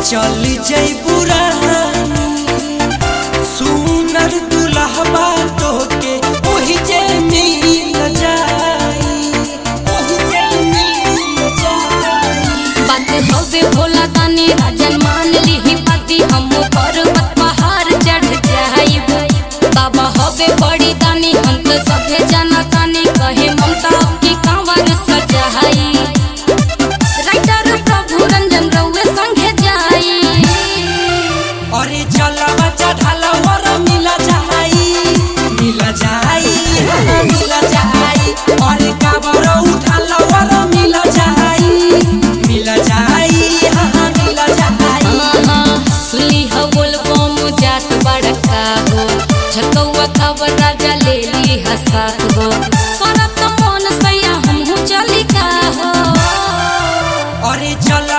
चल जइबू रानी सुनर दुल्हबा तोके ओही जे मिल जाई ओही जे मिल जाई बात हवे भोला तानी राजन मान लीही पति हम पर्वत पहाड़ चढ़ जाइब बाबा हवे बड़ी दानी हम तो सभे जाना तानी कहे ममता की कांवर सजाई राइटर प्रभु रंजन रउए संगे जाई अरे चलवा चढ़ाला वर मिल जाई मिल जाई हाँ, मिल जाई अरे काबर उठाला वर मिल जाई मिल जाई हाँ मिल जाई हाँ, सुली हो बोलबो मुजात बड़का हो झकौआ खबर राजा ले ली हसात हो करब त मन सैया हमहू चली का हो अरे चल